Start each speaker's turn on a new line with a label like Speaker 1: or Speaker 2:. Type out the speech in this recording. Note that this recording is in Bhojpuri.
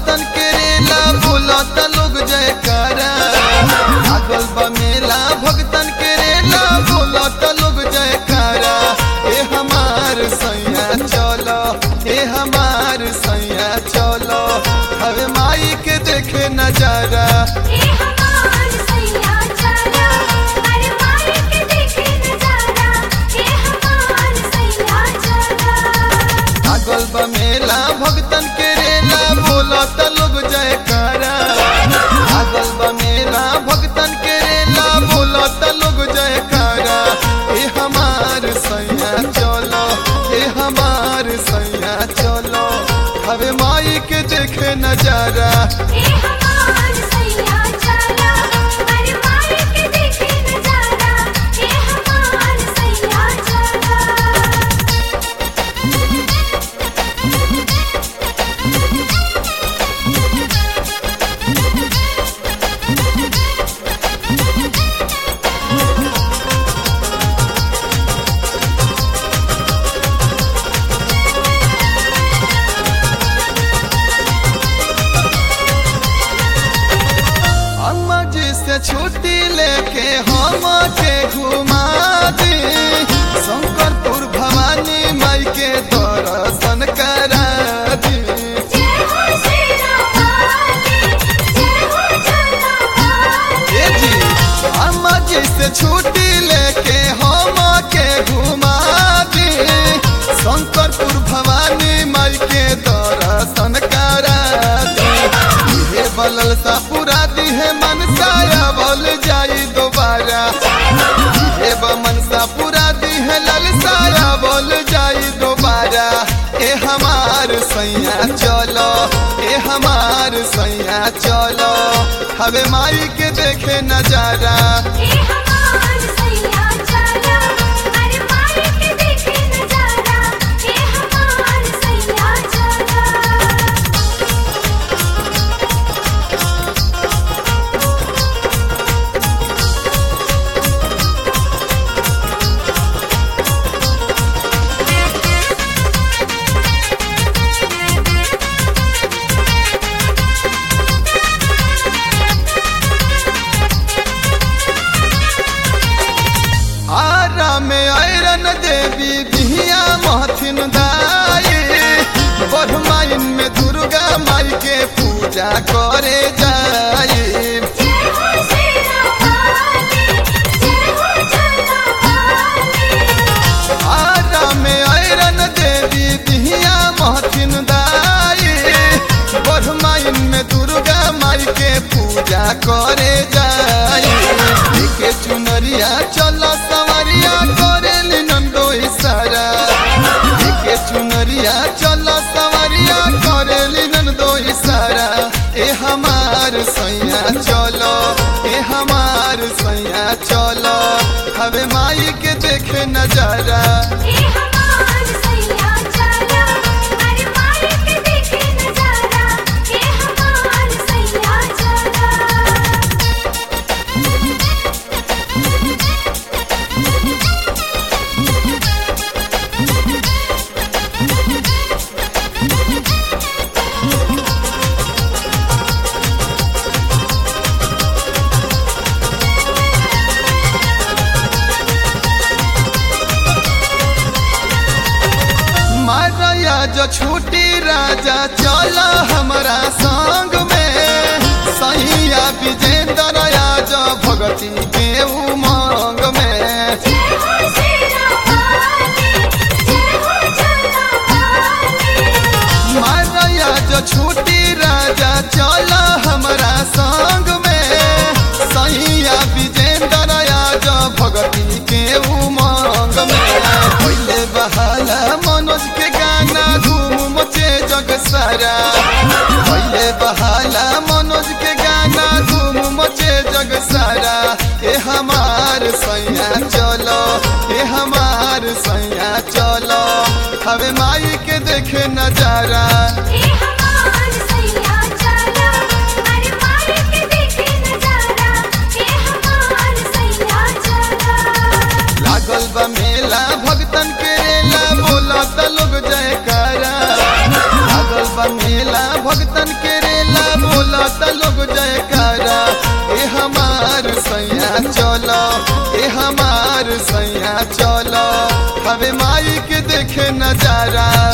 Speaker 1: भगतन के रेला बोला त लोग जयकारा लागल बा मेला भगतन के रेला बोला त लोग जयकारा ए हमार सैया चलो ए हमार सैया चलो हवे माई के देखे नजारा
Speaker 2: ए हमार सैया चला अरे माई के देखे नजारा ए हमार सैया चला
Speaker 1: लागल बा मेला भगतन के रेला बोला त लोग जयकारा लागल बा मेला भगतन के रेला बोला त लोग जयकारा ए हमार सैया चलो ए हमार सैया चलो हवे माई के देखे नजारा
Speaker 2: ए हमार सैया चला अरे माई के देखे नजारा ए हमार सैया चला
Speaker 1: अम्मा जी से छुट्टी लेके हम के घुमा दी शंकरपुर भवानी माई के दर्शन करा दी
Speaker 2: जय हो श्री रामानी जय हो चंद्रमानी
Speaker 1: ए जी अम्मा जी से छुट्टी लेके हम के घुमा दी शंकरपुर भवानी माई के दर्शन करा दी ये बलल सा पूरा दी है मनसाया बोल जाई दोबारा ये मनसा पूरा दी है ललसाया बोल जाई दोबारा ए हमार सैया चलो ए हमार सैया चलो हवे माई के देखे नजारा
Speaker 2: ए हमार सैया चला अरे माई के देखे नजारा ए हमार सैया चला
Speaker 1: आरा में आयरन देवी बिहिया महथिन दाई बरमाइन में दुर्गा माई के पूजा करे जाई
Speaker 2: जय हो श्री रामानी जय हो चंद्रमानी
Speaker 1: आरा में आयरन देवी बिहिया महथिन दाई बरमाइन में दुर्गा माई के पूजा करे जाई के चुनरिया चलो सवरिया करे नंदो इशारा के चुनरिया चलो सवरिया करे नंदो इशारा ए हमार सैया चलो ए हमार सैया चलो हवे माई के देखे नजारा
Speaker 2: ए हमार सैया चला अरे माई के देखे नजारा ए हमार सैया चला
Speaker 1: मारया जो छूटी राजा चला हमारा संग में सैया विजेंद्र जो भगती के उमंग में
Speaker 2: जय हो श्री रामानी जय हो चंद्रमानी
Speaker 1: मारया जो छूटी राजा चला हमारा संग में सैया विजेंद्र जो भगती के उमंग में पहले बहाला मनोज के गाना धूम मचे जग सारा पहले बहाला मनोज के गाना धूम मचे जग सारा ए हमार सैया चलो ए हमार सैया चलो हवे माई के देखे नजारा
Speaker 2: ए हमार सैया चला अरे माई के देखे नजारा ए हमार सैया चला
Speaker 1: लागल बा मेला भगतन के रेला बोला त लोग जयकारा लागल बा मेला भगतन के रेला सैया चल हवे माई के देखे नजारा